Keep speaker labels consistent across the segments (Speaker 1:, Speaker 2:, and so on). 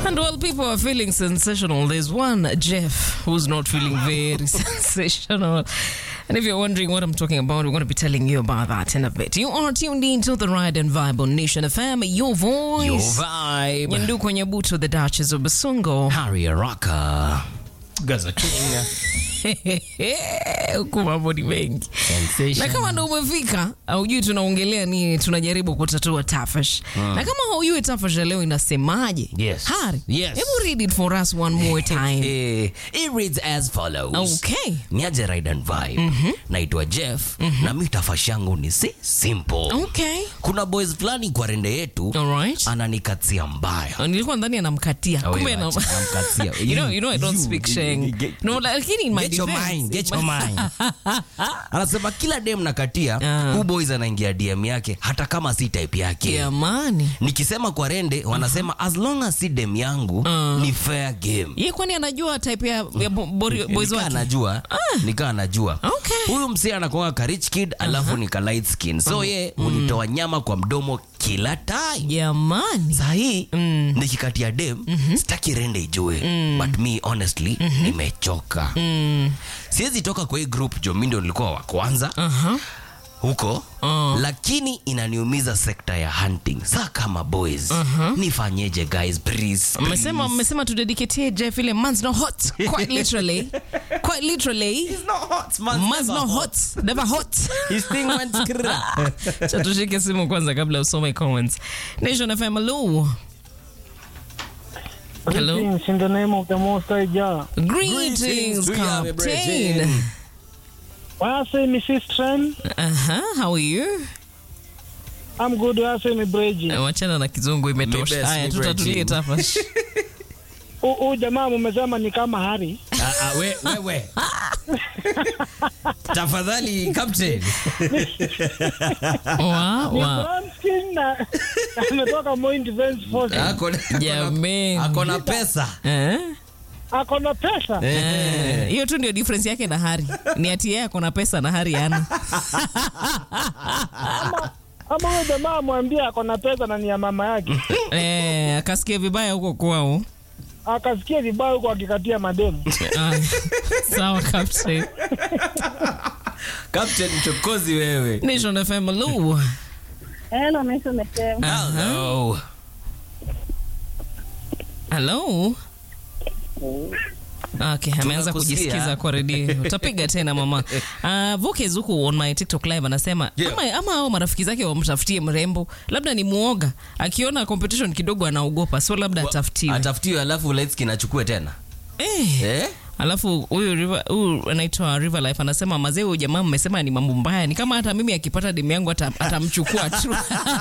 Speaker 1: And while people are feeling sensational, there's one Jeff who's not feeling very sensational. And if you're wondering what I'm talking about, we're going to be telling you about that in a bit. You are tuned in to the Ride and Vibe on Nation FM, your voice.
Speaker 2: Your vibe.
Speaker 1: Nyanduko Nyabuto, the Duchess of Basungo.
Speaker 2: Harry Araka. Gaza King.
Speaker 1: huku mambo ni mengi na
Speaker 2: Sensation.
Speaker 1: kama ndo umefika aujui tunaongelea nini tunajaribu kutatua tafash na kama haujui tafash ya leo inasemaje
Speaker 2: Yes.
Speaker 1: hari
Speaker 2: Yes.
Speaker 1: hebu read it for us one more time
Speaker 2: Eh, it reads as follows.
Speaker 1: okay
Speaker 2: Niaje Ride and Vibe. Naitwa Jeff na mi tafashi yangu ni si simple.
Speaker 1: okay
Speaker 2: Kuna boys fulani kwa rende yetu
Speaker 1: alright
Speaker 2: ananikatia mbaya.
Speaker 1: nilikuwa ndani anamkatia
Speaker 2: Oh,
Speaker 1: kumbe
Speaker 2: yeah,
Speaker 1: na-
Speaker 2: acha, namkatia.
Speaker 1: you know, you know I don't
Speaker 2: You,
Speaker 1: speak
Speaker 2: you,
Speaker 1: Sheng.
Speaker 2: get-
Speaker 1: No, lakini in my
Speaker 2: Get your
Speaker 1: defense,
Speaker 2: mind, get
Speaker 1: in
Speaker 2: your
Speaker 1: my-
Speaker 2: mind. Anasema kila dem nakatia
Speaker 1: Ah.
Speaker 2: hu boys anaingia DM yake hata kama si type yake.
Speaker 1: jamani
Speaker 2: Nikisema kwa rende wanasema as long as si dem yangu ni fair game.
Speaker 1: ye kwani anajua type ya, ya bo- bori- boys
Speaker 2: Nikaa
Speaker 1: wake
Speaker 2: anajua nikaa anajua
Speaker 1: Okay.
Speaker 2: huyu msee anakuanga ka rich kid alafu ni ka light skin so ye unitoa nyama kwa mdomo kila time
Speaker 1: jamani
Speaker 2: sahii nikikatia dem sitaki rende ijue but me honestly nimechoka siwezi toka kwa hii group jo mi ndio nilikuwa wa kwanza
Speaker 1: Aha.
Speaker 2: huko lakini inaniumiza sekta ya hunting saa kama boys nifanyeje guys please,
Speaker 1: mmesema
Speaker 2: please.
Speaker 1: mmesema tudediketie jeff ile man's not hot quite literally quite literally
Speaker 2: It's not hot, man.
Speaker 1: man's not hot never hot
Speaker 2: His thing went skra.
Speaker 1: cha tushike simu kwanza kabla usome comments nation fm hello hello
Speaker 3: Greetings in the name of the Most High Jah.
Speaker 1: greetings
Speaker 2: Greetings to you, my
Speaker 1: captain
Speaker 2: brethren.
Speaker 3: Why I say Mrs. Tren?
Speaker 1: uh-huh how are you
Speaker 3: I'm good. Why I say me Breji?
Speaker 1: Eh, wachana na kizungu
Speaker 2: Mi
Speaker 1: imetosha
Speaker 2: best,
Speaker 1: haya
Speaker 2: mi
Speaker 1: tutatulie
Speaker 2: Bridging.
Speaker 1: tafash
Speaker 3: Huu jamaa mumesema ni kama Hari.
Speaker 2: Ah, ah, we- wewe tafadhali captain
Speaker 1: wa
Speaker 3: Ni
Speaker 1: wa
Speaker 3: brown skin na na ametoka Moi Defense Force.
Speaker 2: Ako na- ako na-
Speaker 1: Jameni.
Speaker 2: ako na pesa
Speaker 1: eh
Speaker 3: Ako na pesa.
Speaker 1: Eh, hiyo tu ndio difference yake na hari ni ati yeye ako na pesa na hari ana
Speaker 3: Ama huyo jamaa amwambie ako na pesa na ni ya mama yake.
Speaker 1: eh, akasikia vibaya huko kwao
Speaker 3: Akasikia vibaya huko akikatia mademu.
Speaker 1: Ah, sawa captain
Speaker 2: captain mchokozi wewe
Speaker 1: nation fm hello
Speaker 4: Hello, Nation FM.
Speaker 2: Hello.
Speaker 1: hello Okay, ameanza
Speaker 2: Tunakusikia.
Speaker 1: kujisikiza kwa redio utapiga tena mama uh, Vokes huku on my tiktok live anasema
Speaker 2: Yeah.
Speaker 1: ama, ama hao marafiki zake wamtafutie mrembo labda ni muoga akiona competition kidogo anaogopa so labda atafutiwe
Speaker 2: atafutiwe alafu lightskin achukue tena
Speaker 1: eh.
Speaker 2: eh?
Speaker 1: alafu huyu River- huyu anaitwa river life anasema mazee huyu jamaa mmesema ni mambo mbaya ni kama hata mimi akipata demu yangu ata- atamchukua tu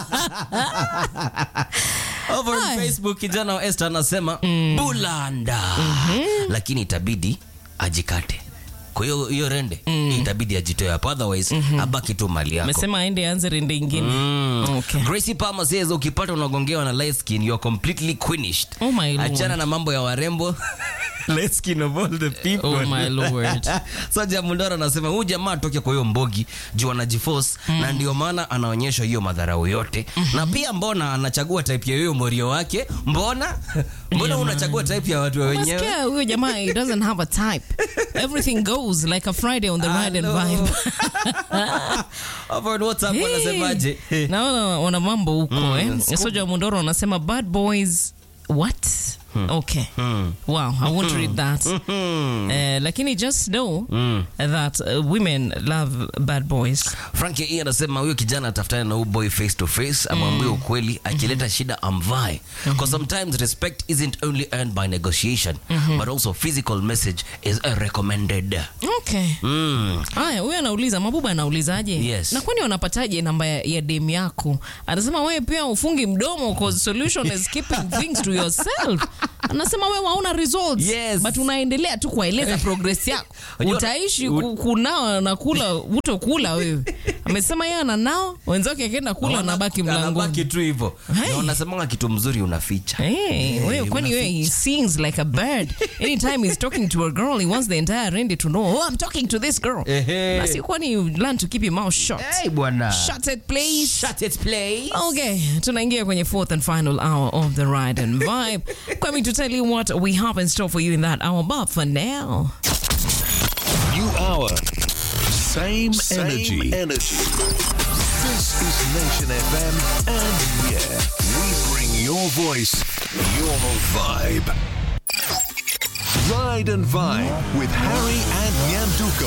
Speaker 2: Over on
Speaker 1: Hi.
Speaker 2: facebook kijana wa Esther anasema bulanda lakini itabidi ajikate kwa hiyo hiyo rende itabidi ajitoe hapo otherwise abaki tu mali yako
Speaker 1: amesema aende anze rende ingine okay.
Speaker 2: Gracie Palmer says ukipata unagongewa na light skin you are completely quenished.
Speaker 1: Oh my lord.
Speaker 2: Achana na mambo ya warembo. light skin of all the people.
Speaker 1: Oh my lord.
Speaker 2: Soja Mundora anasema huyu jamaa atoke kwa hiyo mbogi juu anajiforce na ndio maana anaonyesha hiyo madharau yote. Na pia mbona anachagua type ya hiyo morio wake? Mbona? Mbona unachagua type ya watu wenyewe?
Speaker 1: Nasikia huyo jamaa he doesn't have a type everything goes like a friday on the ride and
Speaker 2: Hello.
Speaker 1: vibe
Speaker 2: Over on WhatsApp
Speaker 1: Hey.
Speaker 2: wanasemaje?
Speaker 1: naona wana mambo huko eh.
Speaker 2: Scoop.
Speaker 1: soja mundoro anasema bad boys what okay wow i won't read that Eh, lakini just know that uh, women love bad boys
Speaker 2: Frankie E anasema huyo kijana atafutane na huyu boy face to face amwambie ukweli akileta shida amvae because sometimes respect isn't only earned by negotiation but also physical message is uh, recommended
Speaker 1: okay
Speaker 2: mm.
Speaker 1: haya huyo anauliza mabuba anaulizaje
Speaker 2: Yes.
Speaker 1: na kwani wanapataje namba ya, ya dem yako anasema wewe pia ufungi mdomo cause solution is keeping things to yourself anasema wewe hauna results
Speaker 2: Yes.
Speaker 1: but unaendelea tu kuwaeleza progress yako
Speaker 2: Unajua-
Speaker 1: utaishi ku- kunawa na kula utokula wewe amesema yeye ana nao wenzake akienda kula anabaki mlangoni
Speaker 2: Anabaki tu hivyo
Speaker 1: Hey.
Speaker 2: Na wanasemanga kitu mzuri unaficha
Speaker 1: Hey, wewe kwani wewe he sings like a bird anytime he's talking to a girl he wants the entire rende to know oh I'm talking to this girl
Speaker 2: Ehe.
Speaker 1: basi kwani you learn to keep your mouth shut
Speaker 2: hey, bwana
Speaker 1: shut it please
Speaker 2: Shut it, please.
Speaker 1: Okay, tunaingia kwenye fourth and final hour of the ride and vibe. Coming to tell you what we have in store for you in that hour, but for now,
Speaker 5: New hour. Same,
Speaker 6: Same
Speaker 5: energy.
Speaker 6: energy.
Speaker 5: This is Nation FM, and yeah, we bring your voice, your vibe. Ride and Vibe with Harry and Nyanduko.